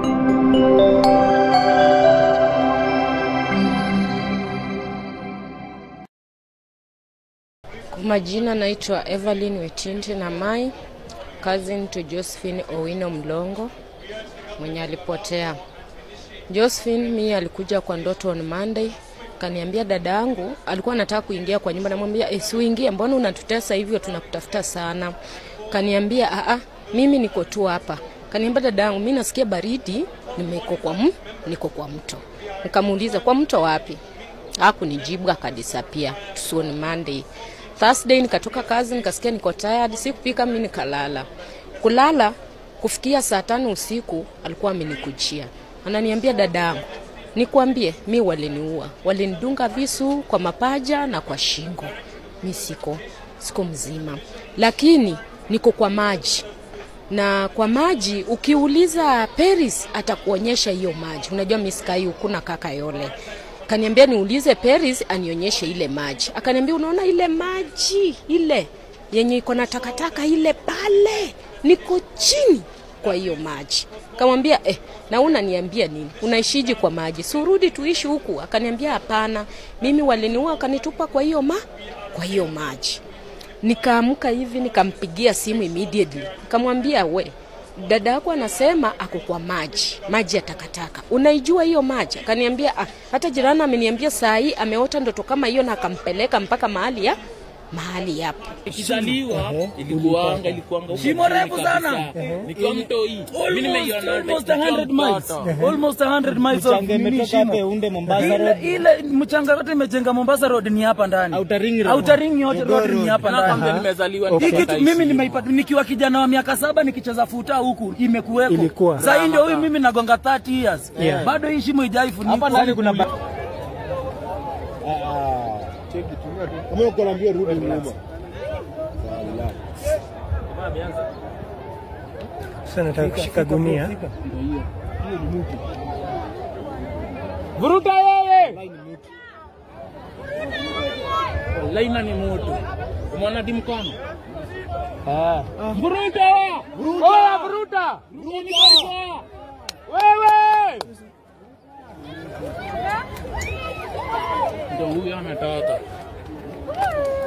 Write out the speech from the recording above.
Kwa majina naitwa Evelyn Wetinte na Mai, cousin to Josephine Owino Mlongo mwenye alipotea. Josephine mi alikuja kwa ndoto on Monday, kaniambia dada yangu alikuwa anataka kuingia kwa nyumba, namwambia eh, si uingie, mbona unatutesa hivyo, tunakutafuta sana. Kaniambia a a, mimi niko tu hapa. Kaniambia dada yangu, mimi nasikia baridi, nimeko kwa m, niko kwa mto. Nikamuuliza kwa mto wapi? Hakunijibu, akadisapia. Tusione Monday. Thursday nikatoka kazi nikasikia niko tired, sikupika mimi nikalala. Kulala kufikia saa tano usiku alikuwa amenikujia. Ananiambia dadangu, nikwambie mi waliniua. Walinidunga visu kwa mapaja na kwa shingo. Mi siko siko mzima. Lakini niko kwa maji. Na kwa maji ukiuliza Paris atakuonyesha hiyo maji. Unajua mi sikai huku na kaka Yole kaniambia niulize Paris anionyeshe ile maji. Akaniambia unaona ile maji ile yenye iko na takataka ile pale, niko chini kwa hiyo maji. Kamwambia eh, na unaniambia nini? Unaishiji kwa maji? Si urudi tuishi huku? Akaniambia hapana, mimi waliniua wakanitupa kwa hiyo ma kwa hiyo maji. Nikaamka hivi nikampigia simu immediately, nikamwambia we dada yako anasema ako kwa maji, maji ya takataka. Unaijua hiyo maji? Akaniambia ah, hata jirani ameniambia saa hii ameota ndoto kama hiyo na akampeleka mpaka mahali ya mahali hapo. Ikizaliwa ilikuanga ilikuanga huko Shimo chini refu sana. kabisa. Nikiwa mtoi. Mimi nimeiona Almost nikiwa 100 miles. mtoto. Almost 100 miles of Mchanga nini imetoka shimo. hapa Unde Mombasa Ile Road. ile mchanga yote imejenga Mombasa Road ni hapa ndani. Outer Ring Road. Outer Ring yote road ni hapa Nakwambia ndani. nimezaliwa Hii nikiwa kitu taishi. mimi nimeipata nikiwa kijana wa miaka saba nikicheza futa huku imekuweko. Ilikuwa. Sasa hii ndio huyu mimi nagonga 30 years. Yeah. Bado hii shimo haijafunikwa. Hapa ndani kuna ba- Kama uko naambia rudi nyuma. Sasa nataka kushika gunia. Vuruta wewe. Laina ni moto. Umeona di mkono? Ah. Vuruta wewe. Oya vuruta. Vuruta. Wewe. Ndio huyo anataka.